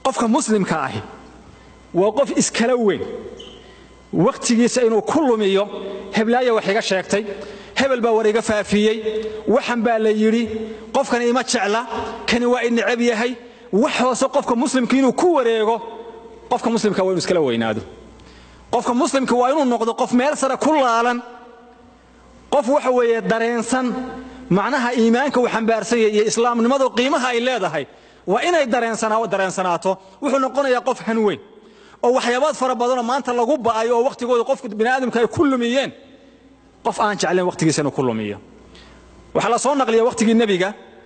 qofka muslimka ahi waa qof iskala weyn wakhtigiisa inuu ku lumiyo heblaaya wax iga sheegtay hebel baa war iga faafiyey waxan baa la yidhi qofkani ima jecla kani waa i necab yahay wax hoose qofka muslimka inuu ku wareego qofka muslimka waa inuu iskala weynaado qofka muslimka waa inuu noqdo qof meel sare ku laalan qof waxa weeye dareensan macnaha iimaanka uu xambaarsan yahay iyo islaamnimadu qiimaha ay leedahay waa inay dareensanaato wuxuu noqonayaa qof hanweyn oo waxyaabaad fara badanoo maanta lagu ba'ay oo wakhtigooda qofka biniaadamka ay ku lumiyeen qof aan jeclayn wakhtigiisa inuu ku lumiyo waxaa la soo naqliya wakhtigii nebiga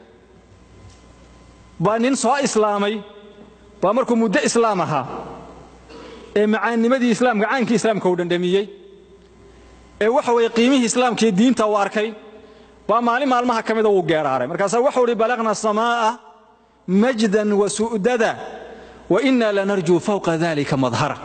baa nin soo islaamay baa markuu muddo islaam ahaa ee macaannimadii islaamka caankii islaamka uu dhandhamiyey ee waxa weeye qiimihii islaamka iyo diinta uu arkay baa maalin maalmaha ka mida wuu geeraaray markaasaa wuxuu uhi balaqna samaa'a majdan wa su'dada wa inna lanarjuu fawqa dalika madhara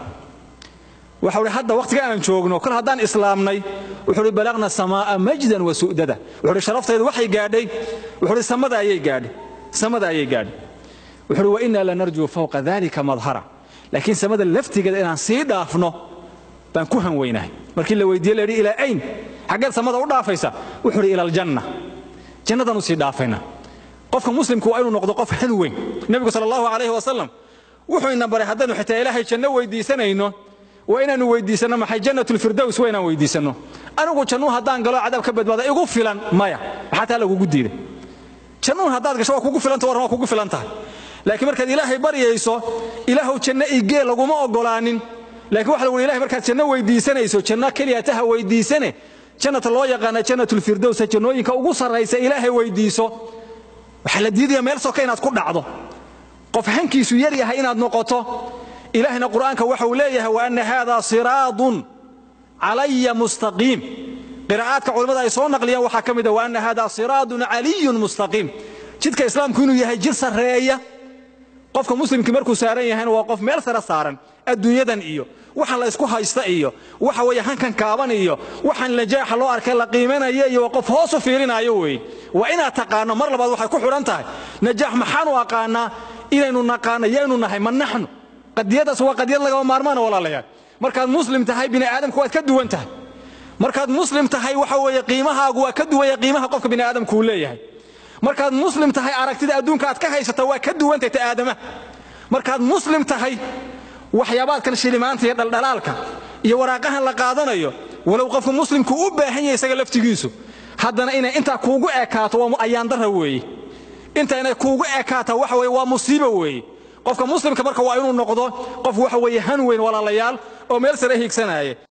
waxau hi hadda wakhtiga aan joogno kol haddaan islaamnay wuxuu hi balaqna samaa'a majdan wa su'dada wuxuu hi sharaftaydu waxay gaadhay wuxuu hi samada ayay gaadhay samada ayay gaadhay wuxuu hi wa inna lanarjuu fawqa dalika madhara laakiin samada laftigeeda inaan sii dhaafno baan ku hanweynahay markii la weydiiye la yidhi ilaa ayn xaggeed samada u dhaafaysa wuxuu hi ila aljanna jannadaan u sii dhaafayna qofka muslimku waa inuu noqdo qof han weyn nebigu sala allahu calayhi wasalam wuxuu ina baray haddaynu xitaa ilaahay janno weydiisanayno waa inaannu weydiisanno maxay jannatulfirdows waa inaan weydiisanno anigu jannuhu haddaan galo cadaab ka badbaada igu filan maya maxaa taa lagugu diiday jannuhu haddaad gasho waa kugu filanta warran waa kugu filan tahay laakiin markaad ilaahay baryayso ilaahow janno igee laguma oggolaanin laakiin waxa lagu ilahay markaad janno weydiisanayso janno keliya taha weydiisane jannata loo yaqaana jannatulfirdowsa jannooyinka ugu sarraysa ilaahay weydiiso waxaa la diidaya meel soka inaad ku dhacdo qof hankiisu yar yahay inaad noqoto ilaahayna qur'aanka waxa uu leeyahay wa anna haadaa siraadun calaya mustaqiim qiraa'aadka culimmada ay soo naqliyaan waxaa ka mid ah wa anna haadaa siraadun caliyun mustaqiim jidka islaamku inuu yahay jir sarreeya qofka muslimkii markuu saaran yahayna waa qof meel sare saaran adduunyadan iyo waxaan la isku haysta iyo waxa weeye hankan kaaban iyo waxaan najaaxa loo arkay la qiimanaya iyo waa qof hoos u fiirinaayo weeye waa inaad taqaano mar labaad waxay ku xidhan tahay najaax maxaanu aqaanaa inaynu naqaano yaynu nahay ma naxnu qadiyadaas waa qadiyad lagama maarmaana walaalayaal markaad muslim tahay bini aadamka waad ka duwan tahay markaad muslim tahay waxa weeye qiimahaagu waa ka duwanya qiimaha qofka bini aadamku uu leeyahay markaad muslim tahay aragtida adduunka aad ka haysata waa ka duwantay ta aadamaha markaad muslim tahay waxyaabaadkan shilimaanta iyo dhaldhalaalka iyo waraaqahan la qaadanayo walow qofka muslimku u baahan yahay isaga laftigiisu haddana inay intaa kuugu ekaato waa ayaandara weeye inta inay kuugu ekaato waxa weye waa musiibo weeye qofka muslimka marka waa inuu noqdo qof waxa weeye han weyn walaalayaal oo meel sare hiigsanaya